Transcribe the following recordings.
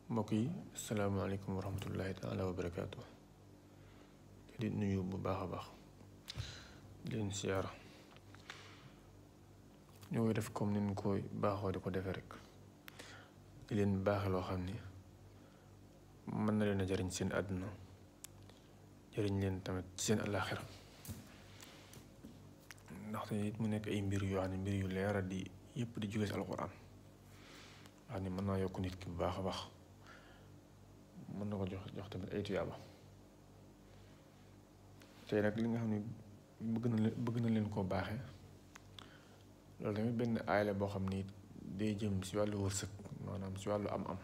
mbokk yi asalaamaaleykum wa rahmatullahi taala wa barakaatu di nuyu bu baax a baax di leen siyaara ñoo koy def comme ni ñu koy baaxoo di ko defee rek di leen baaxe loo xam ni mën na leen a jariñ seen àdduna jariñ leen tamit seen àllaaxira ndaxte it mu nekk ay mbir yoo xam ne mbir yu leera di yëpp di jóge si alxuraan wax ni mën naa yokk nit ki bu baax a baax mën na ko jox jox tamit ay tuyaaba tey nag li nga xam ne bëgg na leen bëgg na leen koo baaxee loolu tamit benn aay la boo xam ni day jëm si wàllu wërsëg maanaam si wàllu am-am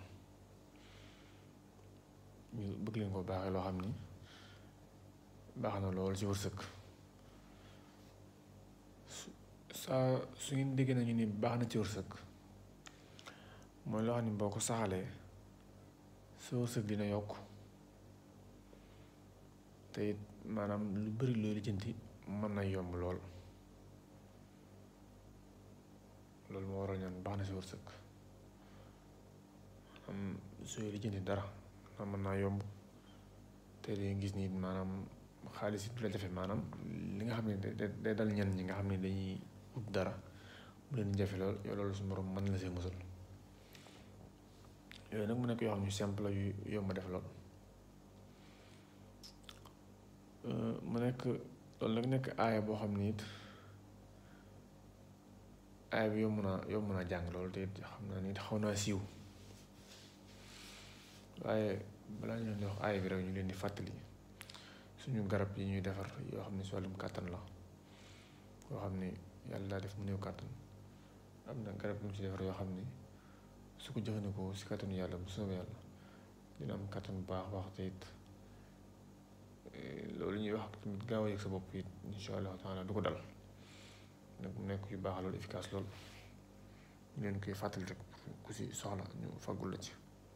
ñu bëgg leen koo baaxee loo xam ni baax na lool si wërsëg saa su ngeen déggee nañu ni baax na ci wërsëg mooy loo xam ne boo ko saxalee sa wërsëg dina yokk te it maanaam lu bari looy lijjanti mën na yomb lool loolu moo waral ñaan baax na si wërsëg am sooy lijjanti dara na mën naa yomb te dañuy gis ni maanaam xaalis it du la jafe maanaam li nga xam ne day dal ñenn ñi nga xam ne dañuy ut dara mu leen jafe lool yow loolu suñu borom mën la see musal yooyu nag mu nekk yoo xam ne simple yu yomb def lool mu nekk loolu nag nekk aaya boo xam ne it aaya bi yomb naa yomb naa jàng loolu te it xam naa ni xaw naa siiw waaye balaa ñu leen di wax aaya bi rek ñu leen di fàttali suñu garab yi ñuy defar yoo xam ne si wàllum kàttan la yoo xam ne yàlla daa def mu néew kàttan am na garab yu ñu si defar yoo xam ne su ko jëfandikoo si kàttanu yàlla bu soobee yàlla dina am kàttan bu baax baax te it loolu ñuy wax tamit gaaw a yëg sa bopp it insha allahu taala du ko dal nag mu nekk yu baax loolu efficace loolu ñu leen koy fàttali rek ku si soxla ñu faggul la ci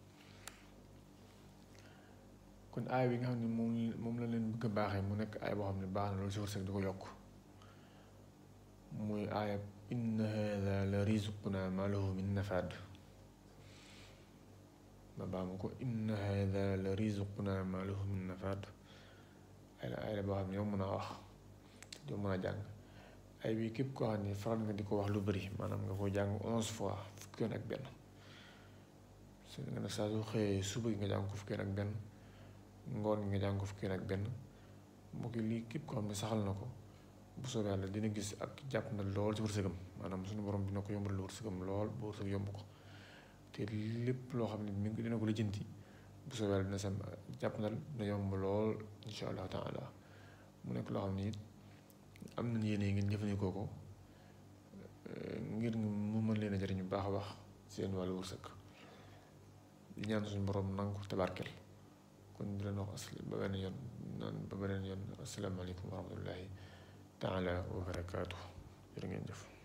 kon aay bi nga xam ne moom moom la leen bëgg a baaxee mu nekk aay boo xam ne baax na loolu si wërsëg du ko yokk muy aaya inna hada la rizquna ma lahu min nafaad ma baamu ko inna hada la rizquna ma lahu min nafaad ay la ay la boo xam ne yow mën a wax yow mën a jàng ay bi képp koo xam ne faral nga di ko wax lu bëri maanaam nga ko jàng onze fois fukki yoon ak benn su nga ne saa su xëyee suba gi nga jàng ko fukki yoon ak benn ngoon gi nga jàng ko fukki yoon ak benn mbokk yi lii képp koo xam ne saxal na ko bu soobee yàlla dina gis ak jàpp na lool ci wërsëgam maanaam suñu borom dina ko yombal wërsëgam lool ba wërsëg yomb ko te lépp loo xam ne mi ngi dina ko lijjanti bu soobee yàlla dina sam jàpp na dina yomb lool insha allahu taala mu nekk loo xam ne it am nañ yéene ngeen jëfandikoo ko ngir mu mën leen a jëriñ bu baax a baax seen wàllu wërsëg di ñaan suñu borom nangu ko tabarkel kon di leen wax asli ba beneen yoon naan ba beneen yoon asalaamaaleykum wa rahmatullahi taala wa barakaatu jërë ngeen jëf